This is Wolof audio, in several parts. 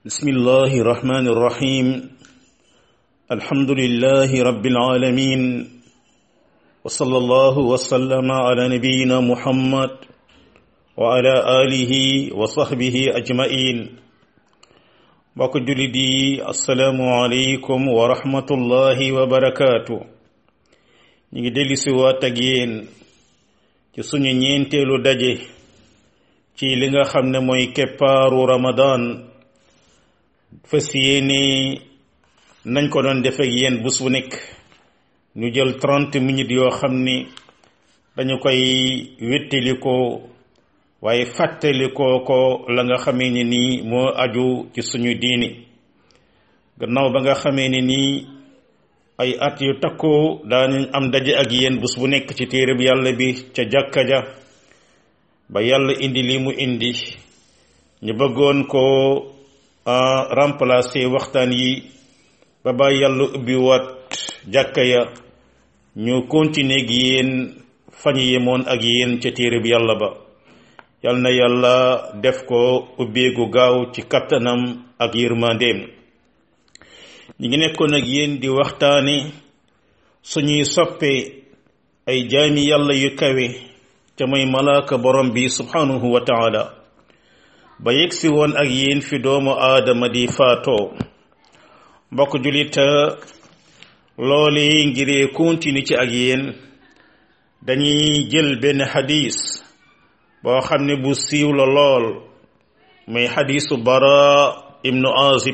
بسم الله الرحمن الرحيم الحمد لله رب العالمين وصلى الله وسلم على نبينا محمد وعلى آله وصحبه أجمعين mbokk jullit yi asalaamualeykum wa rahmatullahi wa barakaatu ñu ngi dellu si waat ak yéen ci suñu ñeenteelu daje ci li nga xam ne mooy keppaaru Ramadan fas yéene nañ ko doon def ak yéen bés bu nekk ñu jël trente minutes yoo xam ni dañu koy wéttali ko waaye fàttalikoo ko la nga xamee ne nii moo aju ci suñu diini gannaaw ba nga xamee ne nii ay at yu takkoo daanañ am daje ak yéen bés bu nekk ci téere bi yàlla bi ca jàkka ja ba yàlla indi li mu indi ñu bëggoon ko remplacer waxtaan yi ba ba yàlla ubbi waat jàkka ya ñu continuer ak yéen fañ yemoon ak yéen ca téere bi yàlla ba yal na yàlla def ko ubbeegu gaaw ci kattanam ak yërmandeem ñi ngi nekkoon ak yéen di waxtaane suñuy soppe ay jaami yàlla yu kawe ca mooy malaaka borom bi subhanahu wa taala ba yegsi woon ak yéen fi doomu aadama di faatoo mbokk julita loole ngiree continue ci ak yéen dañuy jël benn xadis boo xam ne bu siiw la lool muy xadisu bara ibnu azib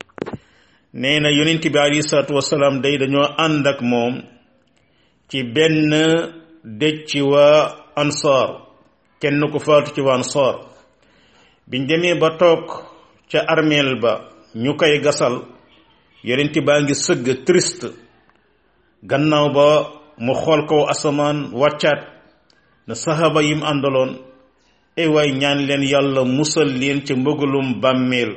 nee na yonent bi alayhi salaatu wasalaam day dañoo ànd ak moom ci benn dëj ci waa ansaar kenn ku faatu ci waa ansaar biñ demee ba toog ca armeel ba ñu koy gasal yonent baa ngi sëgg triste gannaaw ba mu xool kaw asamaan wàccaat na saxaaba yim àndaloon ey waay ñaan leen yàlla musal leen ca mbëggalum bàmmeel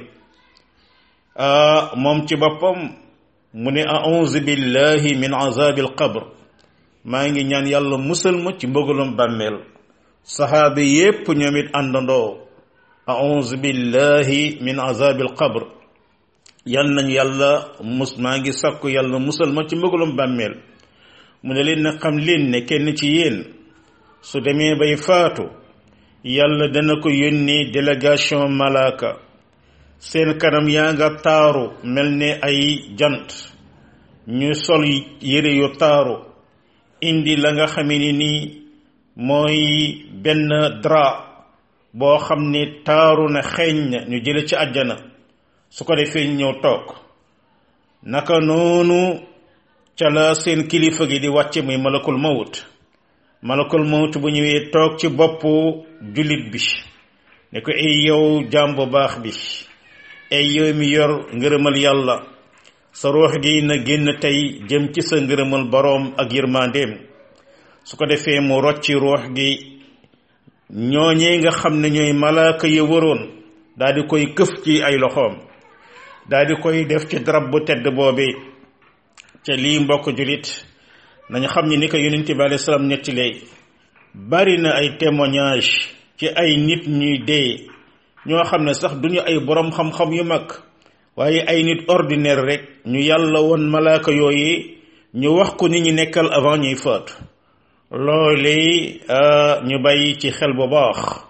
moom ci boppam mu ne a'uuzu billahi min azabil qabr maa ngi ñaan yàlla musal ma ci mbëggalum bàmmeel saxaaba yépp ñoom it àndandoo a'uuzu billahi min azabil qabr yal nañ yàlla mus maa ngi sakku yàlla musal ma ci mbëggalum bàmmeel mu ne leen na xam leen ne kenn ci yéen su demee bay faatu yàlla dana ko yónnee délégation malaaka seen kanam yaa nga taaru mel ne ay jant ñu sol yére yu taaru indi la nga xamee ni nii mooy benn drap boo xam ne taaru na xeeñ na ñu jële ci àjjana su ko defee ñëw toog naka noonu ca la seen kilifa gi di wàcce muy malakul mawut malakul mawut bu ñëwee toog ci boppu jullit bi ne ko ay yow jaam bu baax bi ay yow mi yor ngërëmal yàlla sa ruux gi na génn tey jëm ci sa ngërëmal boroom ak yërmandeem su ko defee mu rocci ruux gi ñooñee nga xam ne ñooy malaaka ya waroon daal di koy këf ci ay loxoom daal di koy def ci darab bu tedd boobee ca lii mbokk jullit nañu xam ni ni ko yonent bi alayhi salaam nettilee bari na ay témoignage ci ay nit ñuy dee ñoo xam ne sax duñu ay boroom xam-xam yu mag waaye ay nit ordinaire rek ñu yàlla woon malaaka yooyu ñu wax ko ni ñu nekkal avant ñuy faatu loole ñu bàyyi ci xel bu baax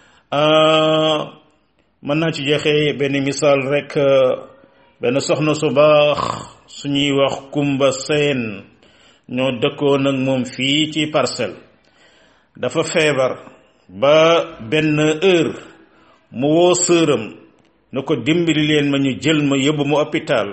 mën naa ci joxe benn misaal rek benn soxna su baax suñuy wax kumba seen ñoo dëkkoon ak moom fii ci parcelle dafa feebar ba benn heure mu woo sëram na ko dimbali leen ma ñu jël ma yóbbu ma hôpital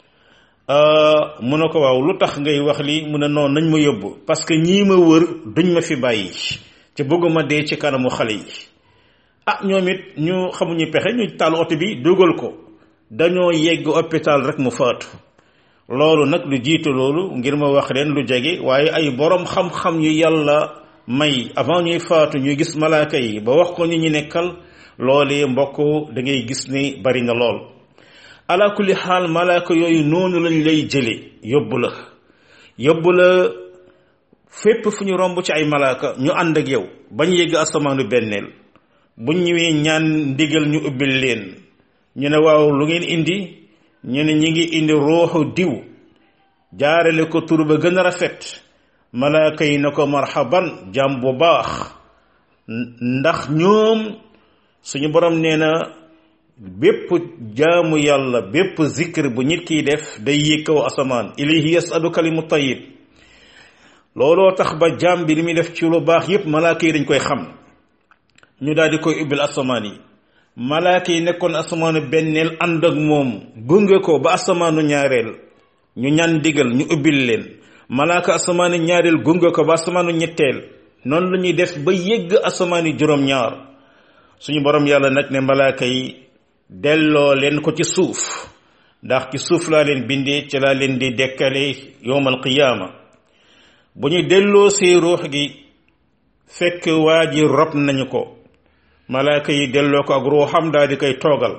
mu ne ko waaw lu tax ngay wax li mu ne noonu nañ ma yóbbu parce que ñii ma wër duñ ma fi bàyyi te bëgguma dee ci kanamu xale yi ah ñoom it ñu xamuñu pexe ñu taal oto bi dugal ko dañoo yegg hôpital rek mu faatu loolu nag lu jiitu loolu ngir ma wax leen lu jege waaye ay boroom xam-xam yu yàlla may avant ñuy faatu ñuy gis malaaka yi ba wax ko ñu ñu nekkal loolee mbokk da ngay gis ni bari na lool ala kulli xaal malaaka yooyu noonu lañ lay jële yóbbu la yóbbu la fépp fu ñu romb ci ay malaaka ñu ànd ak yow bañ yegg asamaanu benneel buñ ñëwee ñaan ndigal ñu ubbil leen ñu ne waaw lu ngeen indi ñu ne ñi ngi indi ruuxu diw jaarale ko tur ba gën a rafet malaaka yi ne ko marhaban jàmm bu baax ndax ñoom suñu borom nee na bépp jaamu yàlla bépp zikr bu nit kiy def day yéeg kaw asamaan ilayhi yasadu kalimu tayyib looloo tax ba jaam bi li muy def ci lu baax yépp malaaka yi dañ koy xam ñu daal di koy ubbil asamaan yi malaaka yi nekkoon asamaanu benneel ànd ak moom gunge ko ba asamaanu ñaareel ñu ñaan digal ñu ubbil leen malaaka asamaanu ñaareel gunge ko ba asamaanu ñetteel noonu la ñuy def ba yégg asamaani juróom-ñaar suñu borom yàlla nag ne malaaka yi delloo leen ko ci suuf ndax ci suuf laa leen bindee ci laa leen di dekkale yowmal qiyaama bu ñu delloo see ruux gi fekk waa ji rob nañu ko malaaka yi delloo ko ak ruuxam daal di koy toogal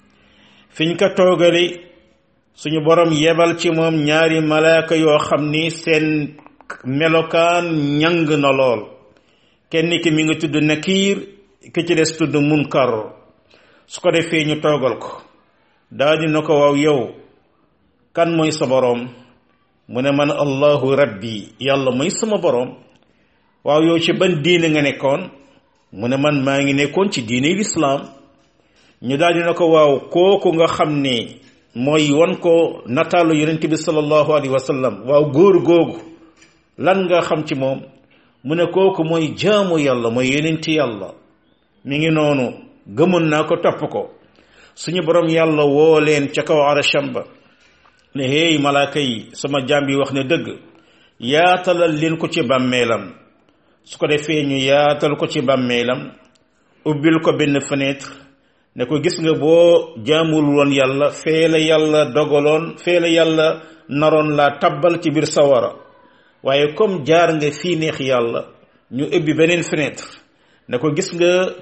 fiñ ko toogali suñu borom yebal ci moom ñaari malaaka yoo xam ni seen melokaan ñang na lool kenn ki mi ngi tudd nakiir ki ci des tudd munkar su ko defee ñu toogal ko daal di na ko waaw yow kan mooy sa boroom mu ne man allahu rabbi yàlla mooy sama boroom waaw yow ci ban diine nga nekkoon mu ne man maa ngi nekkoon ci diine lislaam ñu daal di na ko waaw kooku nga xam ne mooy wan ko nataalu yonent bi sallallahu alayhi wa sallam waaw góor googu lan nga xam ci moom mu ne kooku mooy jaamu yàlla mooy yonenti yàlla mi ngi noonu gëmoon naa ko topp ko suñu borom yàlla woo leen ca kaw arasham ba ne hey malaaka yi sama jaam bi wax ne dëgg yaatalal leen ko ci bàmmeelam su ko defee ñu yaatal ko ci bàmmeelam ubbil ko benn fenêtre ne ko gis nga boo jaamul woon yàlla fee la yàlla dogaloon fee la yàlla naroon laa tabbal ci biir sawara waaye comme jaar nga fii neex yàlla ñu ubbi beneen fenêtre ne ko gis nga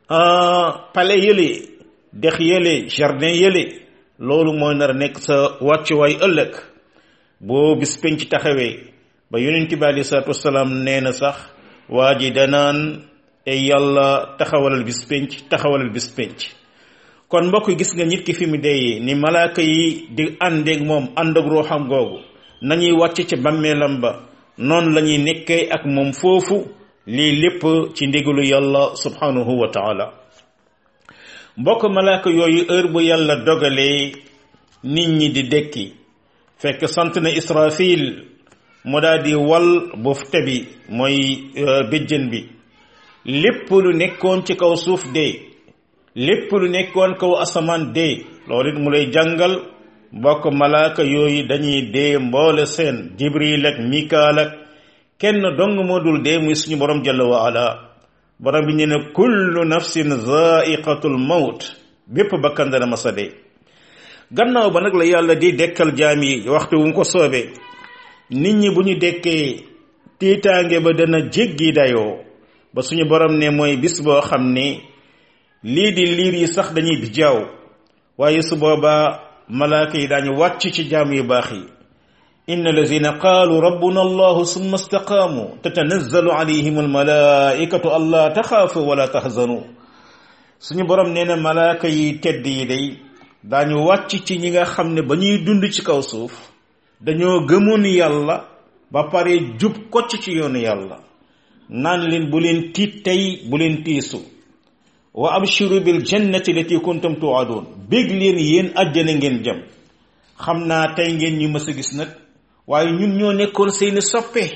palais yële dex yële jardin yële loolu mooy nar a nekk sa wàccuwaay ëllëg boo bis penc taxawee ba yonent bi alei salatu wasalaam nee na sax waa ji danaan ay yàlla taxawalal bis penc taxawalal bis penc kon mbokk gis nga nit ki fi mu deyee ni malaaka yi di àndeeg moom ànd ak ruuxam googu nañuy wàcc ci bàmmeelam ba noonu la ñuy nekkee ak moom foofu lii lépp ci ndigalu yàlla subhanahu wa taala mbokk malaaka yooyu heure bu yàlla dogalee nit ñi di dekki fekk sant na israfil mu daal di wal bufte bi mooy béjjën bi lépp lu nekkoon ci kaw suuf dee lépp lu nekkoon kaw asamaan dee loolu it mu lay jàngal mbokk malaaka yooyu dañuy dee mboole seen jibril ak mikaal ak kenn dong moo dul dee muy suñu borom jalla wa ala borom bi ñu ne kullu nafsin zaiqatul mawt bépp bakkan dana masa dee gannaaw ba nag la yàlla di dekkal jaam yi waxtu wu mu ko soobee nit ñi bu ñu dekkee tiitaange ba dana jéggi dayoo ba suñu borom ne mooy bis boo xam ne lii di liir yi sax dañuy bijaaw waaye su boobaa malaaka yi daañu wàcc ci jaam yu baax yi inna allazina qaalu rabbuna allahu summa istaqaamu tatanazzalu alayhim almalaikatu alla taxaafu wala tahzanu suñu borom nee na malaaka yi tedd yi day daañu wàcc ci ñi nga xam ne ba ñuy dund ci kaw suuf dañoo gëmoon yàlla ba pare jub kocc ci yoonu yàlla naan leen bu leen tiit tey bu leen tiisu wa abshiru bil jannati lati kuntum tuadun bég leen yéen àjjana ngeen jëm xam naa tey ngeen ñu mës a gis nag waaye ñun ñoo nekkoon seeni soppe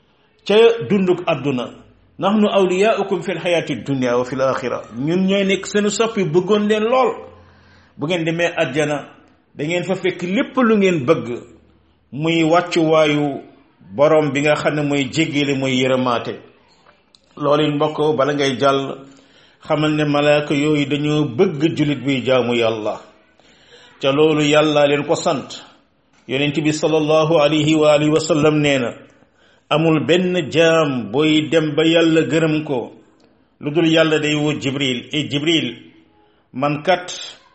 ca dunduk àdduna nahnu awliyaukum fi lxayaati dunia wa fi l axira ñun ñooy nekk seeni soppi bëggoon leen lool bu ngeen demee àjjana da ngeen fa fekk lépp lu ngeen bëgg muy wàccuwaayu borom bi nga xam ne mooy jéggale mooy yërëmaate loolu it mbokk bala ngay jàll xamal ne malaaka yooyu dañoo bëgg jullit buy jaamu yàlla ca loolu yàlla leen ko sant yonent bi sallallahu alayhi wa alihi wa sallam nee na amul benn jaam booy dem ba yàlla gërëm ko lu dul yàlla day woo jibril e jibril man kat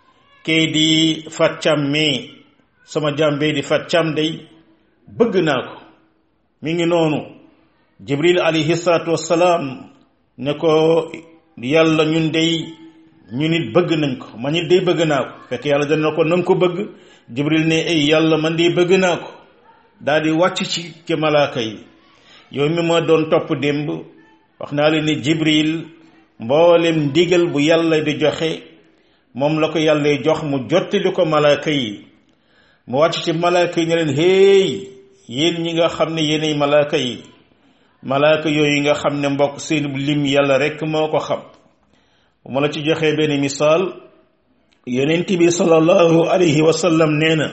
kay di fàccam mi sama jaam bee di fàccam day bëgg naa ko mi ngi noonu jibril alayhi salaatu wassalaam ne ko yàlla ñun dey ñu nit bëgg nañ ko man it day bëgg naa ko fekk yàlla dana ko nanga ko bëgg jibril ne ay yàlla man day bëgg naa ko daal di wàcc ci ci malaaka yi yow mi ma doon topp démb wax naa leen ne jibril mboolem ndigal bu yàlla di joxe moom la ko yàlla jox mu jottali ko malaaka yi mu wàcc ci malaaka yi ne leen héey yéen ñi nga xam ne yéenay malaaka yi malaaka yooyu nga xam ne mbokk seen lim yàlla rekk moo ko xam bu ma la ci joxee benn misaal yonent bi sallallahu alayhi wa sallam nee na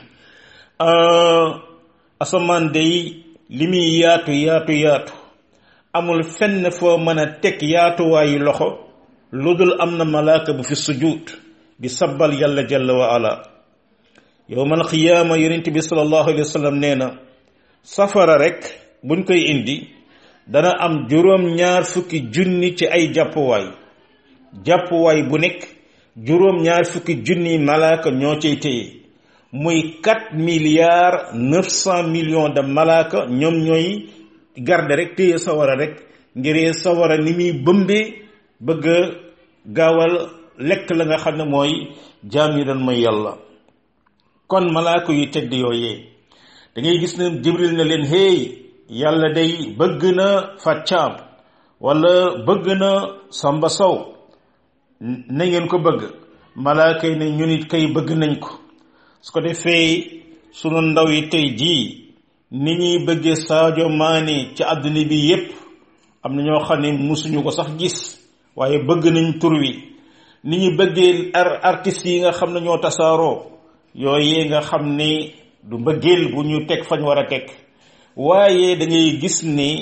asamaan day li muy yaatu yaatu yaatu amul fenn foo mën a teg yaatuwaayu loxo lu dul am na malaaka bu fi sujud di sabbal yàlla jalla wa ala yowmal qiyaama yonent bi sallallahu alayhi wa sallam nee na safara rek buñ koy indi dana am juróom ñaar fukki junni ci ay jàppuwaay jàppuwaay bu nekk juróom ñaar fukki junni malaaka ñoo cay téye muy quatre milliards neuf cent millions de malaaka ñoom ñooy garde rek téye sawara rek ngir sawara ni muy bëmbee bëgg a gaawal lekk la nga xam ne mooy jaam yi doon mooy yàlla kon malaaka yu tedd yooyee da ngay gis ne jibril na leen hey yàlla day bëgg na fàccaam wala bëgg na samba sow na ngeen ko bëgg malaaka yi ne ñu nit kay bëgg nañ ko su ko defee sunu ndaw yi tey jii ni ñuy bëggee Sadio Mané ci àdduna bi yépp am na ñoo xam ne musuñu ko sax gis waaye bëgg nañ tur wi ni ñu bëggee artistes yi nga xam ne ñoo tasaaroo yooyu nga xam ne du mbëggeel bu ñu teg fañ war a teg waaye da ngay gis ni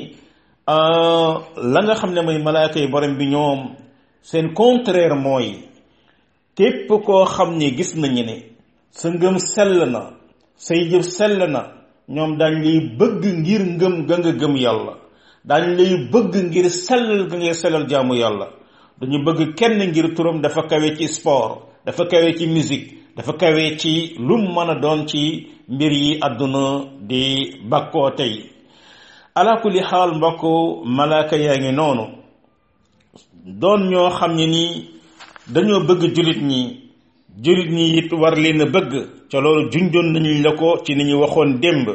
la nga xam ne mooy malaaka yi borom bi ñoom seen contraire mooy képp koo xam ne gis nañu ne sa ngëm sell na say jëf sell na ñoom daañ lay bëgg ngir ngëm ga nga gëm yàlla daañ lay bëgg ngir sellal ga ngay sellal jaamu yàlla dañu bëgg kenn ngir turam dafa kawe ci sport dafa kawe ci musique dafa kawe ci lum mën a doon ci mbir yi àdduna di bakkoo tey ala kulli xaal mbokk malaaka yaa ngi noonu doon ñoo xam ne nii dañoo bëgg jullit ñi jullit ñi it war leen a bëgg ca loolu junjoon nañu la ko ci ni ñu waxoon démb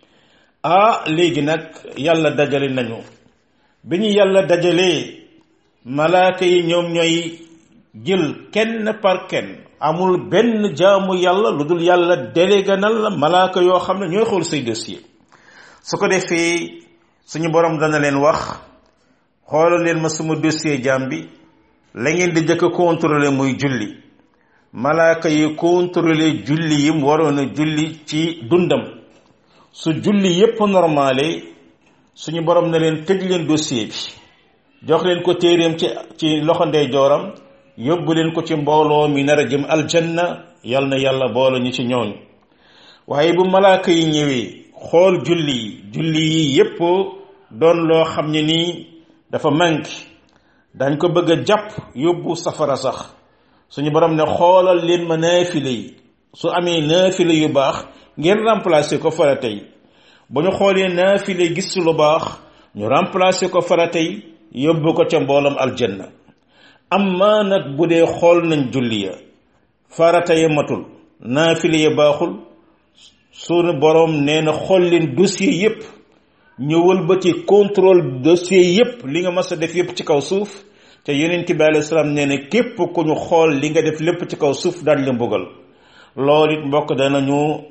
ah léegi nag yàlla dajale nañu bi ñu yàlla dajalee malaaka yi ñoom ñooy jël kenn par kenn amul benn jaamu yàlla lu dul yàlla délégué na la malaaka yoo xam ne ñooy xool say dossier su ko defee suñu borom dana leen wax xoolal leen ma sama dossier jaam bi la ngeen di jëkk contrôler muy julli malaaka yi contrôler julli yim waroon a julli ci dundam su julli yépp normale suñu borom na leen tëj leen dossier bi jox leen ko téeréem ci ci loxo ndeyjooram yóbbu leen ko ci mbooloo mi nar a jëm aljanna yal na yàlla boole ñu ci ñooñu waaye bu malaaka yi ñëwee xool julli yi julli yi yépp doon loo xam ne nii dafa manqué dañ ko bëgg a jàpp yóbbu safara sax suñu borom ne xoolal leen ma naafile yi su amee naafile yu baax ngeen remplacer ko farata yi bu ñu xoolee naafile gis lu baax ñu remplacer ko farata yi yóbbu ko ca mboolam aljanna amma nag bu dee xool nañ julli ya farata ya matul naafile ya baaxul sunu borom nee na xool leen dossier yépp ñëwal ba ci contrôle dossier yépp li nga mas a def yépp ci kaw suuf te yonent bi alayhi salaam nee na képp ku ñu xool li nga def lépp ci kaw suuf daañ la mbugal loolu it mbokk danañu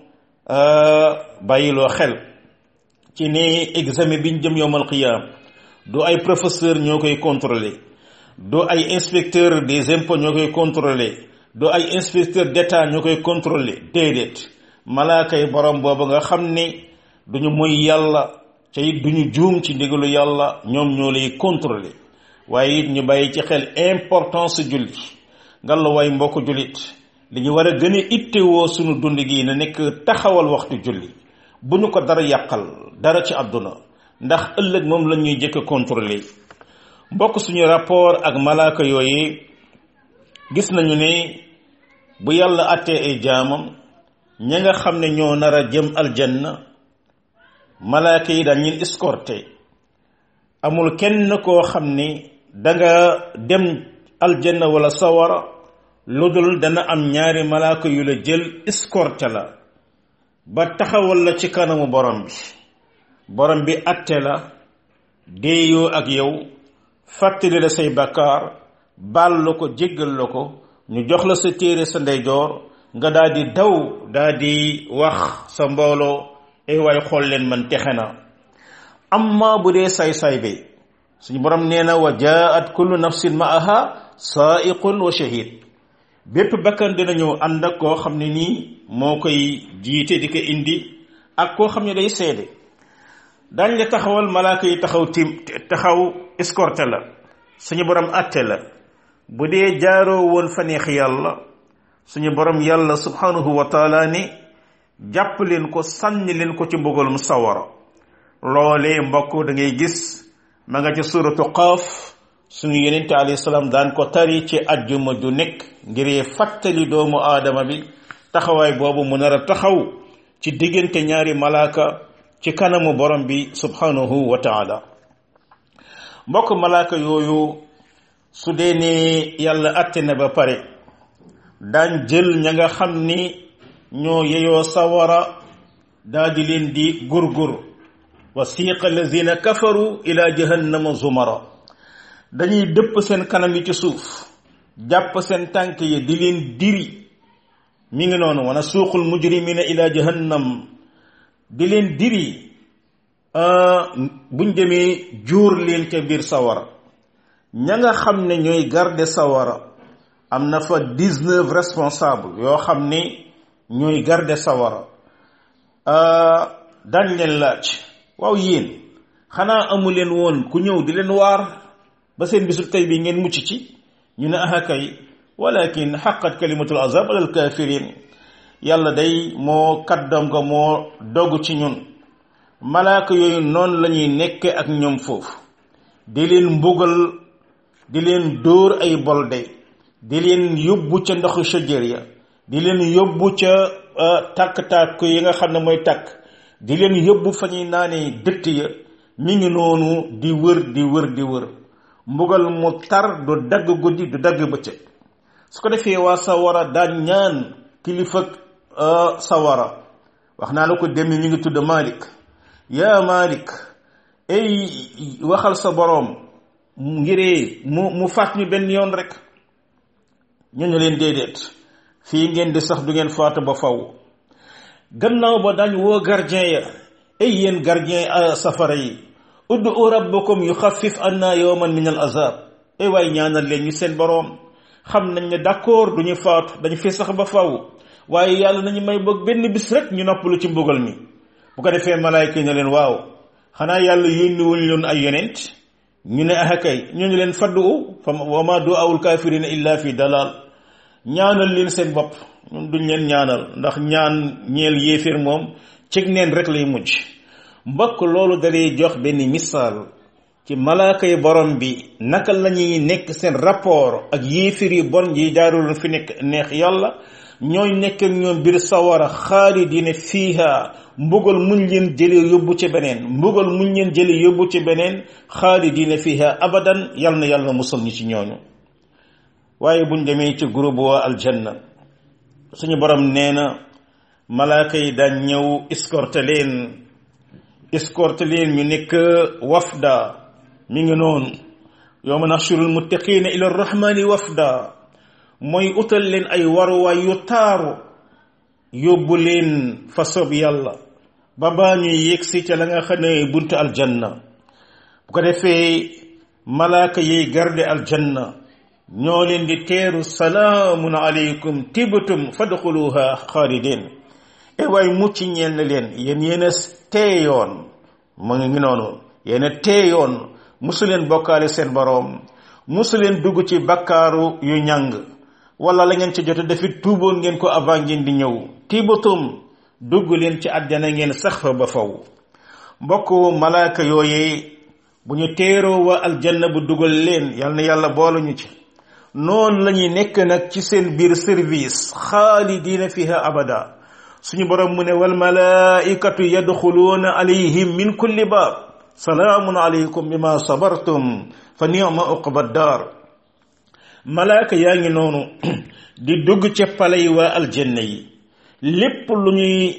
bàyyiloo xel ci ne examen bi ñu jëm yowmal qiyaam du ay professeur ñoo koy contrôler du ay inspecteur des impôts ñoo koy contrôler du ay inspecteur d'état ñoo koy contrôler déedéet malaaka yi borom boobu nga xam ne duñu moy yàlla ca it duñu juum ci ndigalu yàlla ñoom ñoo lay contrôler waaye it ñu bàyyi ci xel importance julli ngalla waay mbokk jullit li ñu war a gën a ittewoo sunu dund gi na nekk taxawal waxtu julli bu ñu ko dara yàqal dara ci àdduna ndax ëllëg moom la ñuy jëkk a contrôler mbokk suñu rapport ak malaaka yooyu gis nañu ne bu yàlla àttee ay jaamam ña nga xam ne ñoo nar a jëm aljanna malaaka yi dañ leen escorté amul kenn koo xam ne danga dem aljanna wala sawara lu dul dana am ñaari malaaka yu la jël escorte la ba taxawal la ci kanamu borom bi borom bi atte la déeyoo ak yow fàttali la say bakkaar baal la ko jéggal la ko ñu jox la sa téere sa ndeyjoor nga daal di daw daal di wax sa mbooloo ay waay xool leen man texe na amma bu dee say-say bi suñu borom nee na wa jaat kullu nafsin maaha saaiqun wa shahid bépp bakkan dina ñëw ànd ak koo xam ne nii moo koy jiite di ko indi ak koo xam ne day seede dañ la taxawal malaaka yi taxaw tim taxaw escorté la suñu borom atte la bu dee jaaroo woon fa neex yàlla suñu borom yàlla subhanahu wa taala ni jàpp leen ko sànni leen ko ci mbugalum sawara loolee mbokk da ngay gis ma nga ci suratu qaaf suñu yenente alayhi salaam daan ko tari ci ajjuma ju nekk ngir fàttali doomu aadama bi taxawaay boobu mu nar a taxaw ci diggante ñaari malaaka ci kanamu borom bi subhanahu wa taala mbokk malaaka yooyu su dee ne yàlla atte na ba pare daan jël ña nga xam ni ñoo yeyoo sawara daa di leen di gurgur wa siiqa allazina kafaru ila jahannama zumara dañuy dëpp seen kanam yi ci suuf jàpp seen tànk yi di leen diri mi ngi noonu wana suuqul mujrimina ila jahannam di leen diri buñ demee juur leen ca biir sawara ña nga xam ne ñooy garde sawara am na fa dix-neuf responsable yoo xam ne ñooy garde sawara dañ leen laaj waaw yéen xanaa amu leen woon ku ñëw di leen waar ba seen bisul tey bi ngeen mucc ci ñu ne aha kay walakin xaqat kalimatul azab alal kafirin yàlla day moo kaddam ko moo dogg ci ñun malaaka yooyu noonu la ñuy nekke ak ñoom foofu di leen mbugal di leen dóor ay bolde di leen yóbbu ca ndoxu shajër ya di leen yóbbu ca tàkk-tàkk yi nga xam ne mooy tàkk di leen yóbbu fa ñuy naanee dëtt ya mi ngi noonu di wër di wër di wër mbugal mu tar du dagg guddi du dagg bëccëg su ko defee waa sawara daan ñaan kilifa sawara wax naa la ko dem ñu ngi tudd Malik yaa Malik ay waxal sa boroom ngiree mu mu faat ñu benn yoon rek ñu ñu leen déedéet fii ngeen di sax du ngeen faatu ba faw gannaaw ba dañ woo gardien ya ay yéen gardien safara yi uddu rabbakum yuxaffif anna yawman min al azab ay waay ñaanal leen ñu seen boroom xam nañ ne d'accord duñu faatu dañu fi sax ba faw waaye yàlla nañu may boog benn bis rek ñu noppalu ci mbugal mi bu ko defee malaayka yi ne leen waaw xanaa yàlla yónni wuñ leen ay yonent ñu ne ah kay ñu ngi leen faddu fa wa ma du'aawul kaafirina illa fi dalal ñaanal leen seen bopp ñun duñ leen ñaanal ndax ñaan ñeel yéeféer moom cig neen rek lay mujj mbokk loolu dalay jox benn misaal ci malaaka yi borom bi naka la ñuy nekk seen rapport ak yéeféer yi bon yi jaarul fi nekk neex yàlla ñooy nekk ak ñoom biir sawara xaalidina fiiha mbugal muñ leen jëlee yóbbu ci beneen mbugal muñ leen jëlee yóbbu ci beneen xaalidina fiiha abadan yal na yàlla musal ñi ci ñooñu waaye buñ demee ci groupe waa aljanna suñu borom nee na malaaka yi daan ñëw escorte leen escorte leen ñu nekk wafda mi ngi noonu yawma nahshurul muttaqina ila rahmani wafda mooy utal leen ay waruwaay yu taaru yóbbu leen fa soob yàlla ba baa ñuy yegsi ca la nga xam ne buntu aljanna bu ko defee malaaka yiy garde aljanna ñoo leen di teeru salaamun aleykum tibtum fadxuluha xaalidin e waay mucc ñeel na leen yéen yéen a teeyoon mu ngi noonu yéen a teeyoon musu leen bokkaale seen boroom musu leen dugg ci bakkaaru yu ñàng wala la ngeen ci jot defit tuuboon ngeen ko avant ngeen di ñëw tibatum dugg leen ci àjjana ngeen sax fa ba faw mbokk malaaka yooyee bu ñu teeroo wa aljanna bu dugal leen yal na yàlla boolu ñu ci noonu la ñuy nekk nag ci seen biir service xaalidina fiha abada suñu borom mu ne wal malaikatu yadxuluuna alayhim min kulli baab salaamun alaykum bima sabartum fa ni'ma uqba daar malaaka yaa ngi noonu di dugg ca pale yi waa aljanna yi lépp lu ñuy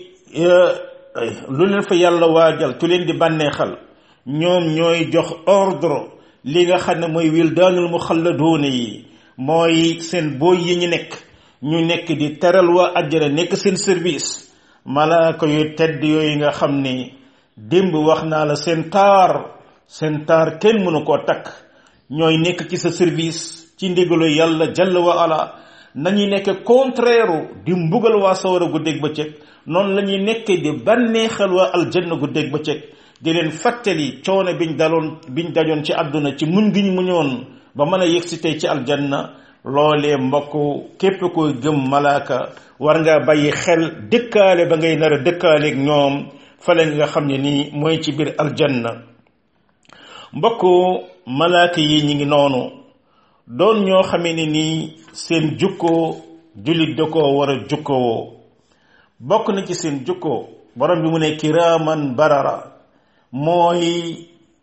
lu leen fa yàlla waajal tu leen di bànneexal ñoom ñooy jox ordre li nga xam ne mooy wildaanul muxalladoona yi mooy seen booy yi ñu nekk ñu nekk di teral waa àjjana nekk seen service malaaka yu tedd yooyu nga xam ni démb wax naa la seen taar seen taar kenn mënu koo takk ñooy nekk ci sa service ci ndigalu yàlla jàll wa ala nañuy nekk contraire di mbugal waa sawara guddeeg bëccëg noonu la ñuy nekkee di bànneexal waa aljanna guddeeg bëccëg di leen fàttali coono biñ daloon biñ dajoon ci àdduna ci muñ gi ñu muñoon ba mën a yëg si tey ci aljanna loolee mbokk képp koy gëm malaaka war ngaa bàyyi xel dëkkaale ba ngay nar a dëkkaaleeg ñoom fale nga xam ne nii mooy ci biir aljanna mbokk malaaka yi ñi ngi noonu doon ñoo xamee ne nii seen jukkoo jullit da koo war a jukkoo bokk na ci seen jukkoo borom bi mu ne kiraaman barara mooy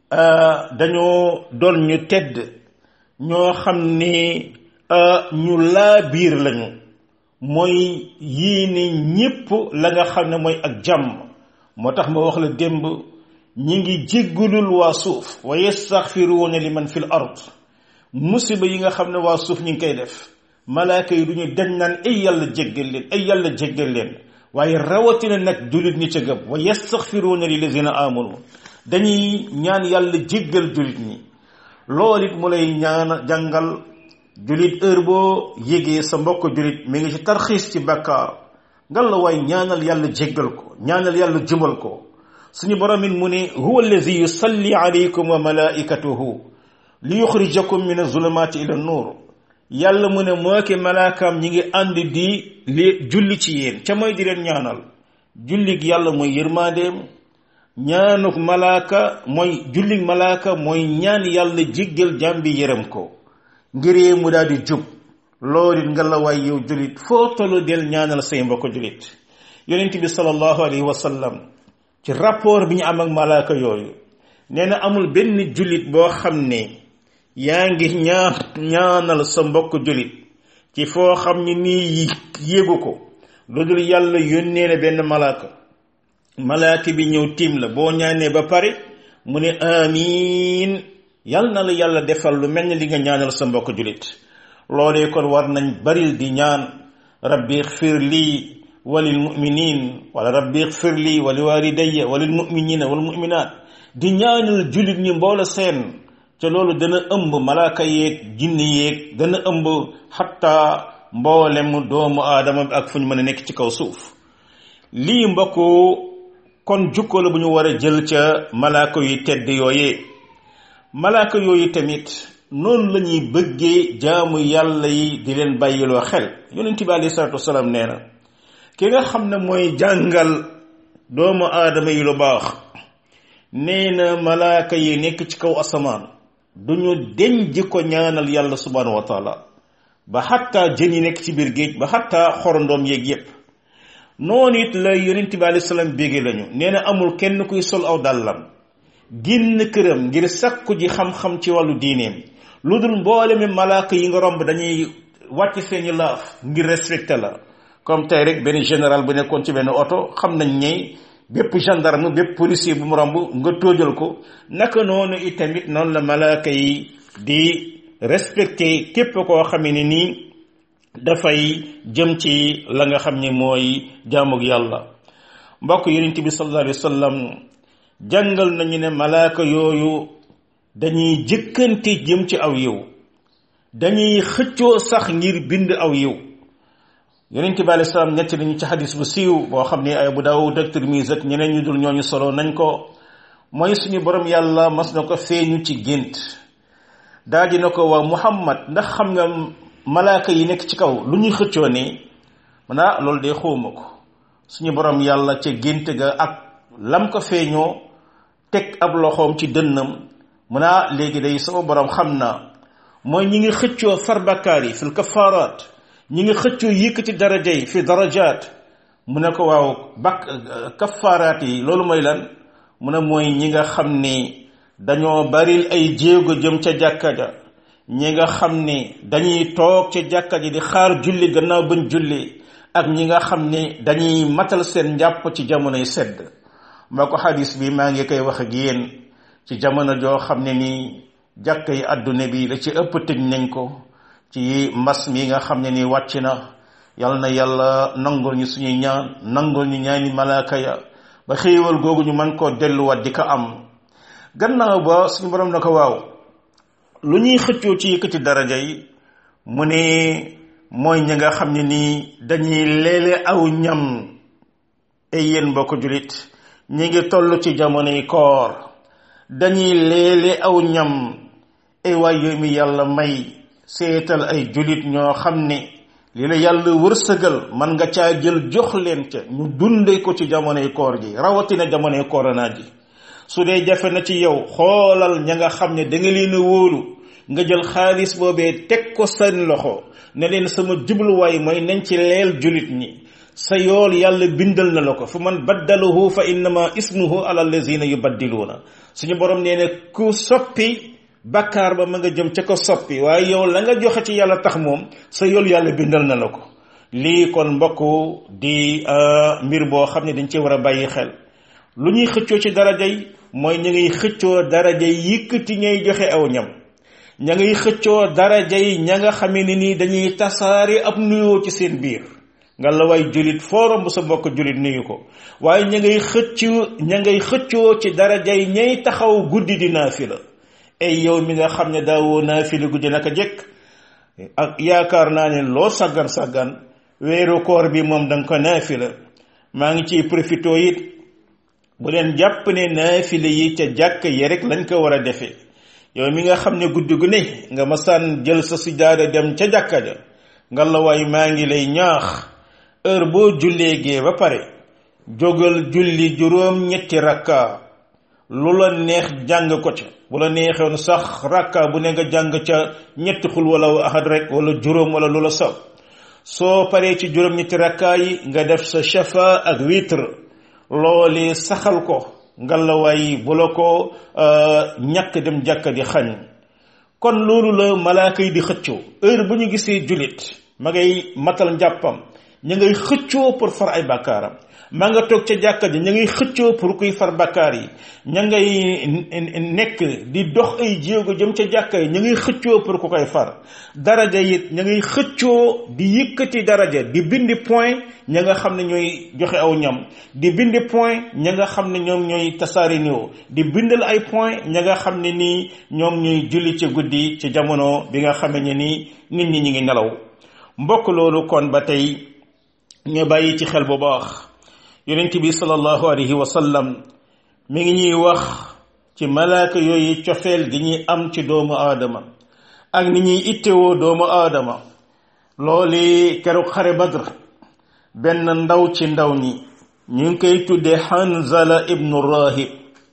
dañoo doon ñu tedd ñoo xam ni ñu laa biir lañu mooy yéene ñépp la nga xam ne mooy ak jàmm moo tax ma wax la démb ñi ngi jéggulul waa suuf wa yastaxfiruuna liman fil ard musiba yi nga xam ne waa suuf ñu ngi koy def malaaka yi du ñu dañ naan ay yàlla jéggal leen ay yàlla jéggal leen waaye rawatina nag jullit ñi ca gëm wa yastaxfiruuna lillazina amanu dañuy ñaan yàlla jéggal jullit ñi loolu it mu lay ñaan jàngal jullit heure boo yégee sa mbokk jullit mi ngi ci tarxiis ci bàkkaar ngal la waay ñaanal yàlla jéggal ko ñaanal yàlla jubal ko suñu borom it mu ne huwa allazi yusalli alaykum wa malaikatuhu li yuxrijakum min azulumati ila nuur yàlla mu ne moo ki malaakaam ñi ngi ànd di li julli ci yéen ca mooy di leen ñaanal jullig yàlla mooy yërmandeem ñaanuk malaaka mooy jullig malaaka mooy ñaan yàlla jéggal jàmbi yërëm ko ngiree mu daal di jub loolu it nga la waay yow jullit foo tollu del ñaanal say mbokk jullit yonent bi sallallahu alayhi wa sallam ci rapport bi ñu am ak malaaka yooyu nee na amul benn jullit boo xam ne yaa ngi ñaan ñaanal sa mbokk jullit ci foo xam ni nii yéegu ko lu dul yàlla yónnee na benn malaaka malaaka bi ñëw tiim la boo ñaanee ba pare mu ne amiin yal na la yàlla defal lu mel ni li nga ñaanal sa mbokk jullit loolee kon war nañ baril di ñaan rabbi xfir lii walil muminin wala rabbi xfir lii wali walidayya walil muminina wal muminat di ñaanal jullit ñi mboola seen ca loolu dana ëmb malaaka yeeg jinne yeeg dana ëmb xatta mboolem doomu aadama bi ak fu ñu mën a nekk ci kaw suuf lii mbokk kon jukko la bu ñu war a jël ca malaaka yu tedd yooyee malaaka yooyu tamit noonu la ñuy bëggee jaamu yàlla yi di leen bàyyiloo xel yonent bi alayhi salaatu wasalaam nee na ki nga xam ne mooy jàngal doomu aadama yi lu baax nee na malaaka yi nekk ci kaw asamaan duñu deñ ji ko ñaanal yàlla subhanahu wa taala ba xatta jën yi nekk ci biir géej ba xatta xorondoom yeeg yépp noonu it la yonent bi alayhi salaam bége lañu nee na amul kenn kuy sol aw dàllam génn këram ngir sakku ji xam-xam ci wàllu diineem lu dul mboole mi malaaka yi nga romb dañuy wàcc seeni laaf ngir respecté la comme tey rek benn général bu nekkoon ci benn oto xam nañ ne bépp gendarme bépp policier bu mu romb nga tóojal ko naka noonu itamit noonu la malaaka yi di respecté képp koo xamee ne nii dafay jëm ci la nga xam ne mooy jaamug yàlla mbokk yonent bi sallallahu alayhi wa sallam jàngal nañu ne malaaka yooyu dañuy jëkkante jëm ci aw yiw dañuy xëccoo sax ngir bind aw yiw yonent bi alayhi salaam ñett nañu ci xadis bu siiw boo xam ne ay Abu Daawud ak Tirmisi ak ñeneen ñu dul ñooñu solo nañ ko mooy suñu borom yàlla mas na ko feeñu ci gént daal di na ko waa Muhammad ndax xam nga malaaka yi nekk ci kaw lu ñuy xëccoo ne man ah loolu de xawma ko suñu borom yàlla ca gént ga ak lam ko feeñoo teg ab loxoom ci dënnam mu naa léegi day sama borom xam naa mooy ñi ngi xëccoo far bakkaar yi fil kafaaraat ñi ngi xëccoo yëkkati daraja yi fi darajaat mu ne ko waaw bak kafaaraat yi loolu mooy lan mu ne mooy ñi nga xam ni dañoo baril ay jéego jëm ca jàkka ja ñi nga xam ne dañuy toog ci jàkka ji di xaar julli gannaaw bañ julli ak ñi nga xam ne dañuy matal seen njàpp ci jamonoy sedd moo ko xadis bi maa ngi koy wax ak yéen ci jamono joo xam ne nii jàkka yi àdduna bi la ci ëpp tëj nañ ko ci mbas mi nga xam ne nii wàcc na yal na yàlla nangul ñu suñuy ñaan nangul ñu ñaani malaaka ya ba xéewal googu ñu mën koo delluwaat di ko am gannaaw ba suñu borom na ko waaw lu ñuy xëccoo ci yëkkati daraja yi mu ne mooy ñi nga xam ne nii dañuy leele aw ñam ay yéen mbokk julit ñi ngi toll ci jamonoy koor dañuy leele aw ñam ay waay yooyu mi yàlla may seetal ay julit ñoo xam ne li la yàlla wërsëgal man nga caa jël jox leen ca ñu dunde ko ci jamonoy koor ji rawatina jamonoy corona ji su dee jafe na ci yow xoolal ña nga xam ne da nga leen a wóolu nga jël xaalis boobee teg ko seen loxo ne leen sama jubluwaay mooy nañ ci leel julit ñi sa yool yàlla bindal na la ko fa man baddalahu fa innama ismuhu ala allazina yubaddiluuna suñu borom nee ne ku soppi bakkaar ba ma nga jëm ca ko soppi waaye yow la nga joxe ci yàlla tax moom sa yool yàlla bindal na la ko lii kon mbokk di mbir boo xam ne dañ ci war a bàyyi xel lu ñuy xëccoo ci daraja yi mooy ñu ngiy xëccoo daraja yi yëkkati ñay joxe aw ñam ña ngay xëccoo daraja yi ña nga xamee ne nii dañuy tasaare ab nuyoo ci seen biir nga la way julit foorom bu sa mbokk julit nuyu ko waaye ña ngay xëccoo ña ngay xëccoo ci daraja yi ñay taxaw guddi di naafila ay yow mi nga xam ne daawoo naafila guddi naka jekk ak yaakaar naa ne loo sàggan sàggan weeru koor bi moom danga ko naafila maa ngi ciy profité it bu leen jàpp ne naafila yi ca jàkk yi rek lañ ko war a defee yow mi nga xam ne guddi gu ne nga masaan jël sa sijaada dem ca jàkka ja nga la waay maa ngi lay ñaax heure boo jullee gee ba pare jógal julli juróom ñetti rakka lu la neex jàng ko ca bu la neexoon sax rakka bu ne nga jàng ca ñetti xul wala ahad rek wala juróom wala lu la sab soo paree ci juróom ñetti rakka yi nga def sa shafa ak witre loole saxal ko ngalawaay bu la ko ñàkk dem jàkka di xañ kon loolu la malaaka yi di xëccoo heure bu ñu gisee jullit ma ngay matal njàppam ña ngay xëccoo pour far ay bàkkaaram ma nga toog ca jàkka ji ña ngay xëccoo pour kuy far bàkkaar yi ña ngay nekk di dox ay jéego jëm ca jàkka yi ña ngay xëccoo pour ku koy far daraja it ña ngay xëccoo di yëkkati daraja di bindi point ña nga xam ne ñooy joxe aw ñam di bindi point ña nga xam ne ñoom ñooy tasaari néew di bindal ay point ña nga xam ne nii ñoom ñooy julli ci guddi ci jamono bi nga xamee ne nii nit ñi ñi ngi nelaw mbokk loolu kon ba tey ñu bàyyi ci xel bu baax yonent bi sallallahu alayhi wa sallam mi ngi ñuy wax ci malaaka yooyu cofeel gi ñuy am ci doomu aadama ak ni ñuy ittewoo doomu aadama loolu keroog xare badr benn ndaw ci ndaw ñi ñu ngi koy tuddee Hanzala ibnu Rahib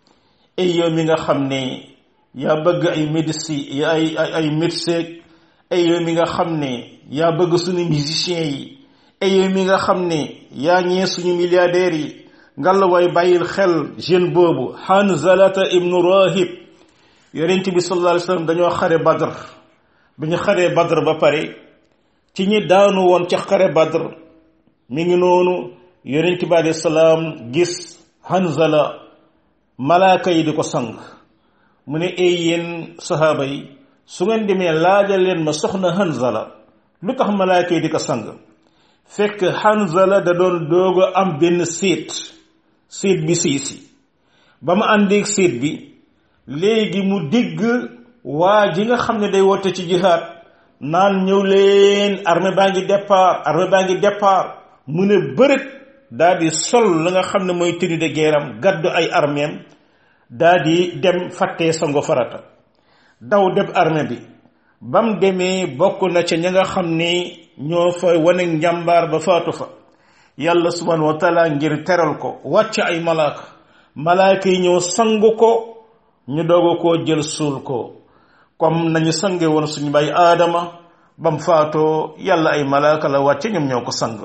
ay yow mi nga xam ne yaa bëgg ay médecin ay ay médecin ay yow mi nga xam ne yaa bëgg suñu musiciens yi ay yow mi nga xam ne yaa ñee suñu milliardaires yi ngalla waay bàyyil xel jeune boobu Hanzalata ibnu Rahib yonent bi sallallahu alayhi wa sallam dañoo xare badr bi ñu xaree badr ba pare ci ñi daanu woon ca xare badr mi ngi noonu yonent bi alayhi salaam gis Hanzala malaaka yi di ko sang mu ne ay yéen sahaaba yi su ngeen demee laajal leen ma soxna Hanzala lu tax malaaka yi di ko sang fekk Hanzala da doon doog a am benn séet séet bi siisi ba mu àndeeg séet bi léegi mu digg waa ji nga xam ne day woote ci jihaad naan ñëw leen armée baa ngi départ armée baa ngi départ mu ne bërët daa di sol la nga xam ne mooy tenue de guerre am gàddu ay armeem daa di dem fàttee sango farata daw dem armée bi ba mu demee bokk na ca ña nga xam ni ñoo fa wane njàmbaar ba faatu fa yàlla subhanahu wa taala ngir teral ko wàcc ay malaaka malaaka yi ñëw sangu ko ñu doog koo jël suul ko comme nañu sange woon suñu bay aadama bam faatoo yàlla ay malaaka la wàcce ñoom ñoo ko sang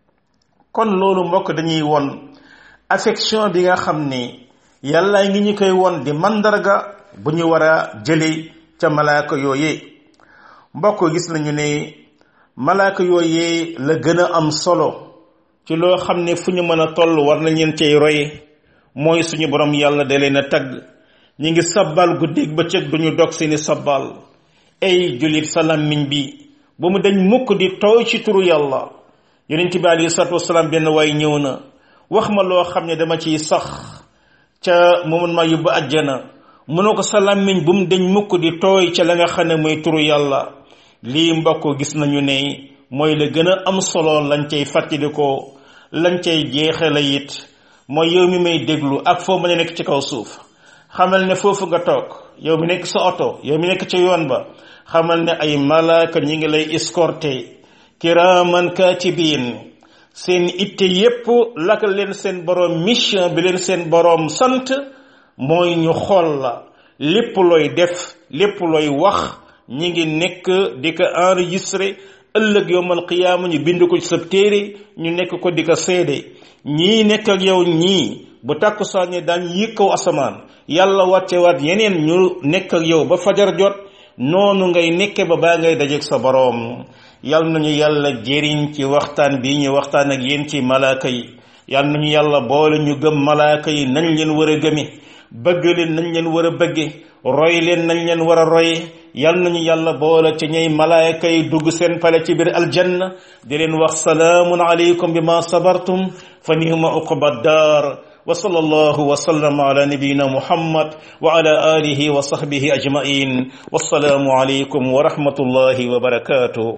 kon loolu mbokk dañuy won affection bi nga xam ni yàlla ngi ñu koy won di mandarga bu ñu war a jële ca malaaka yooyee mbokk gis nañu ne malaaka yooyee la gën a am solo ci loo xam ne fu ñu mën a toll war nañ leen cay roy mooy suñu borom yàlla da leen a tagg ñi ngi sabbal guddeeg bëccëg duñu dog seeni sabbal ay julit sa làmmiñ bi ba mu dañ mukk di tooy ci turu yàlla yonent bi alayhi salaatu wasalaam benn waay ñëw na wax ma loo xam ne dama ciy sax ca mu mën ma yóbbu àjjana mënoo ko sa làmmiñ bu mu dañ mukk di tooy ca la nga xam ne mooy turu yàlla lii mbokk gis nañu ne mooy la gën a am solo lañ cay fàttalikoo lañ cay jeexale it mooy yow mi may déglu ak foo mën a nekk ci kaw suuf xamal ne foofu nga toog yow mi nekk sa oto yow mi nekk ca yoon ba xamal ne ay malaaka ñi ngi lay escorté kiraaman kaatibiin seen itte yépp laka leen seen boroom mission bi leen seen boroom sant mooy ñu xool la lépp looy def lépp looy wax ñi ngi nekk di ko enregistré ëllëg yowmal qiyaama ñu bind ko ci sa téere ñu nekk ko di ko seede ñii nekk ak yow ñii bu tàkkusaan ne daan yëg kaw asamaan yàlla wàcce waat yeneen ñu nekk ak yow ba fajar jot noonu ngay nekke ba baa ngay dajeeg sa boroom yal nañu yàlla jëriñ ci waxtaan bi ñu waxtaan ak yéen ci malaaka yi yal nañu yàlla boole ñu gëm malaaka yi nañ leen war a gëme bëgg leen nañ leen war a bëgge roy leen nañ leen war a roy yal nañu yàlla boole ci ñay malaaka yi dugg seen pale ci biir aljanna di leen wax salaamun aleykum bi ma sabartum fa nihma uqba daar wa sallallahu wa sallam ala nabiyina muhammad wa ala alihi wa sahbihi ajmain wassalaamu aleykum wa rahmatullahi wa barakatuh